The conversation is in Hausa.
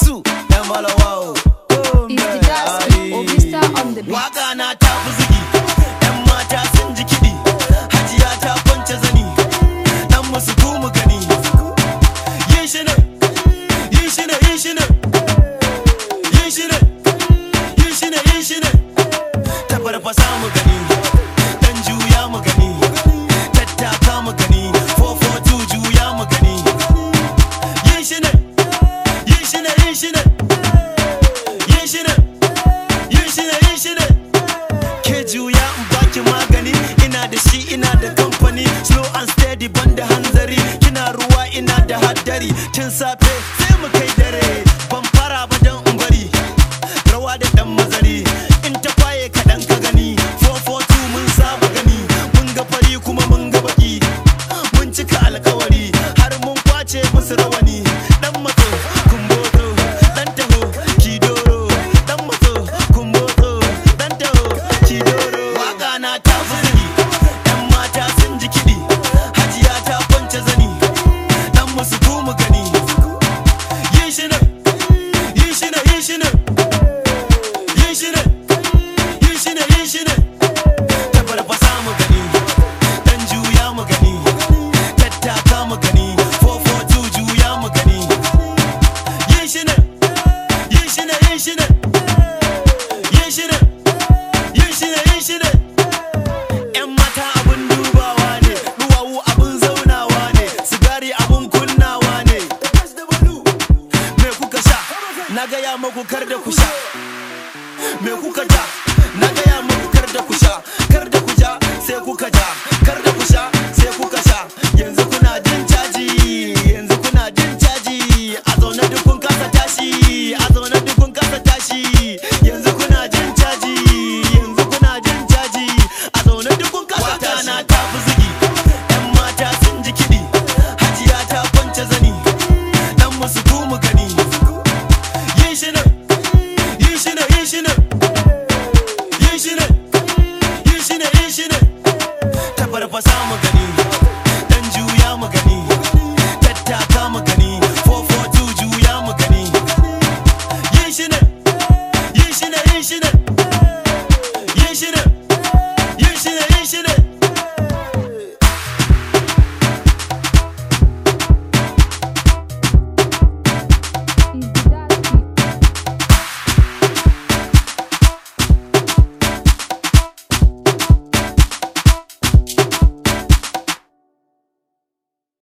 su yan malawawo Is the Jasmine or Vista on the beat? Waka na ta fi zigi, ‘yan mata sun ji kiɗi, hajiya ta kwance zani, ɗan musu mu gani. Yin shi ne, yin shi ne, yin shi ne, yin shi ne, yin shi ne, yin shi ne. Ta farfasa mu gani, ɗan juya mu gani, tattaka mu gani, 442 juya mu gani. Yin shi ne, yin shi ne, yin shi ne, yin shi ne. yin shi ne yin shi ne ke juya in baki magani ina da shi ina da kamfani slow and steady banda hanzari kina ruwa ina da haddari tun safe sai mu kai dare ban fara ba dan in bari rawa da dan mazari in ta kwaye kaɗan ka gani 442 mun saba gani mun ga fari kuma mun ga baki mun cika alkawari har mun kwace musu rawani dan matso kumboto dan taho kidoro dan matso kumboto dan taho kidoro waka na ta fuzuri yan mata sun ji kiɗi hajiya ta kwance zani dan musu mu gani yin shi ne yin shi ne yin shi ne yin shi ne yin shi ne yin shi ne ta farfasa mu gani dan juya mu gani tattaka mu gani 442 juya mu gani yin shi ne yin shi ne yin shi ne yin shi ne yin shi ne yin shi ne yan mata abun dubawa ne duwawu abun zaunawa ne sigari abun kunnawa ne me kuka sha na gaya maku kar da ku sha me kuka